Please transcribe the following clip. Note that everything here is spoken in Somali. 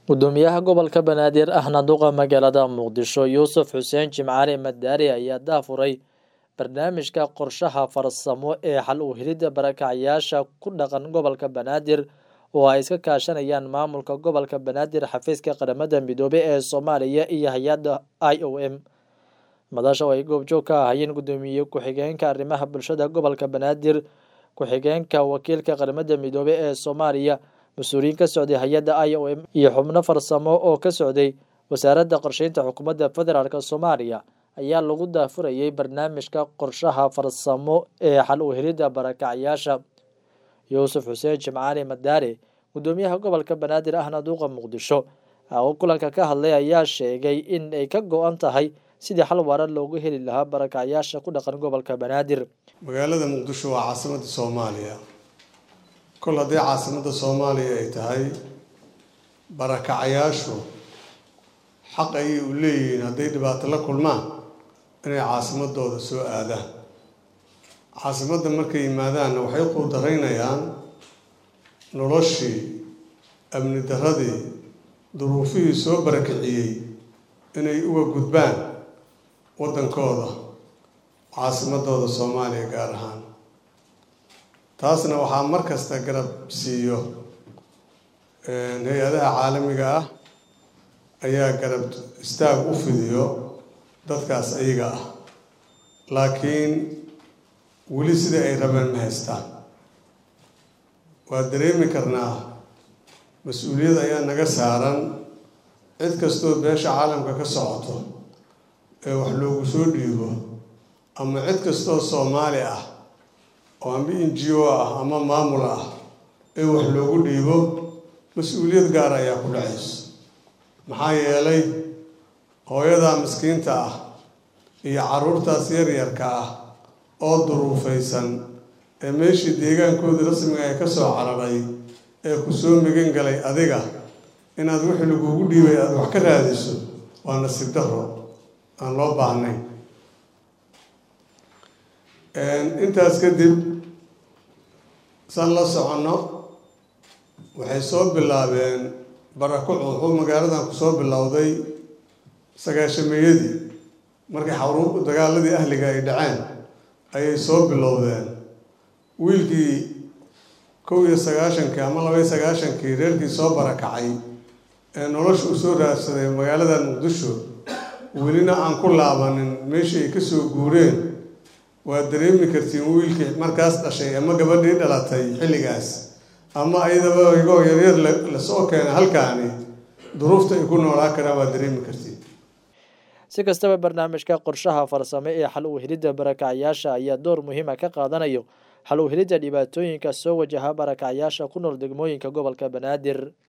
gudoomiyaha gobolka banaadir ahna duqa magaalada muqdisho yuusuf xuseen jimcaali madaari ayaa daafuray barnaamijka qorshaha farsamo ee xal u helidda barakacyaasha ku dhaqan gobolka banaadir oo ay iska kaashanayaan maamulka gobolka banaadir xafiiska qaramada midoobey ee soomaaliya iyo hay-adda i o m madasha oo ay goobjoog ka ahayeen gudoomiye ku-xigeenka arrimaha bulshada gobolka banaadir ku-xigeenka wakiilka qaramada midoobey ee soomaaliya mas-uuliyiin ka socday hay-adda i o m iyo xubno farsamo oo ka socday wasaaradda qorsheynta xukuumadda federaalk soomaaliya ayaa lagu daafurayay barnaamijka qorshaha farsamo ee xal u helidda barakacyaasha yuusuf xuseen jimcaali madaare gudoomiyaha gobolka banaadir ahna duuqa muqdisho oo kulanka ka hadlay ayaa sheegay in ay ka go-an tahay sidii xal waara loogu heli lahaa barakacyaasha ku dhaqan gobolka banaadir magaalada muqdisho waa caasimadda soomaaliya kol haddii caasimadda soomaaliya ay tahay barakacyaashu xaq ayay u leeyihiin hadday dhibaato la kulmaan inay caasimadooda soo aadaan caasimadda markay yimaadaanna waxay quudaraynayaan noloshii amni darradii duruufihii soo barakiciyey inay uga gudbaan waddankooda caasimadooda soomaaliya gaar ahaan taasna waxaa mar kasta garab siiyo hay-adaha caalamiga ah ayaa garab istaag u fidiyo dadkaas ayaga ah laakiin weli sidai ay rabeen ma haystaan waa dareemi karnaa mas-uuliyad ayaa naga saaran cid kastoo beesha caalamka ka socoto ee wax loogu soo dhiibo ama cid kastoo soomaali ah oo amba n g o ah ama maamul ah ee wax loogu dhiibo mas-uuliyad gaar ayaa ku dhacayso maxaa yeelay hooyadaa miskiinta ah iyo carruurtaas yaryarka ah oo duruufaysan ee meeshii deegaankoodii rasmiga ee ka soo cararay ee ku soo megan galay adiga inaad wixii lagugu dhiibay aada wax ka raadiso waa nasiib darro aan loo baahnayn intaas kadib san la soconno waxay soo bilaabeen barakuc wuxuu magaaladan kusoo bilowday sagaashameeyadii markii xaru dagaaladii ahliga ay dhaceen ayay soo bilowdeen wiilkii kow iyo sagaashankii ama laba iyo sagaashankii reerkii soo barakacay ee nolosha u soo raadsaday magaaladan muqdisho welina aan ku laabanin meeshii ay kasoo guureen waa dareemi kartiin wiilkii markaas dhashay ama gabadhii dhalatay xilligaas ama ayadaba igoo yaryar lasoo keena halkaani duruufta ay ku noolaa karaan waa dareemi kartiin si kastaba barnaamijka qorshaha farsame ee xal u helidda barakacyaasha ayaa door muhiima ka qaadanayo xal u helidda dhibaatooyinka soo wajaha barakacyaasha ku nool degmooyinka gobolka banaadir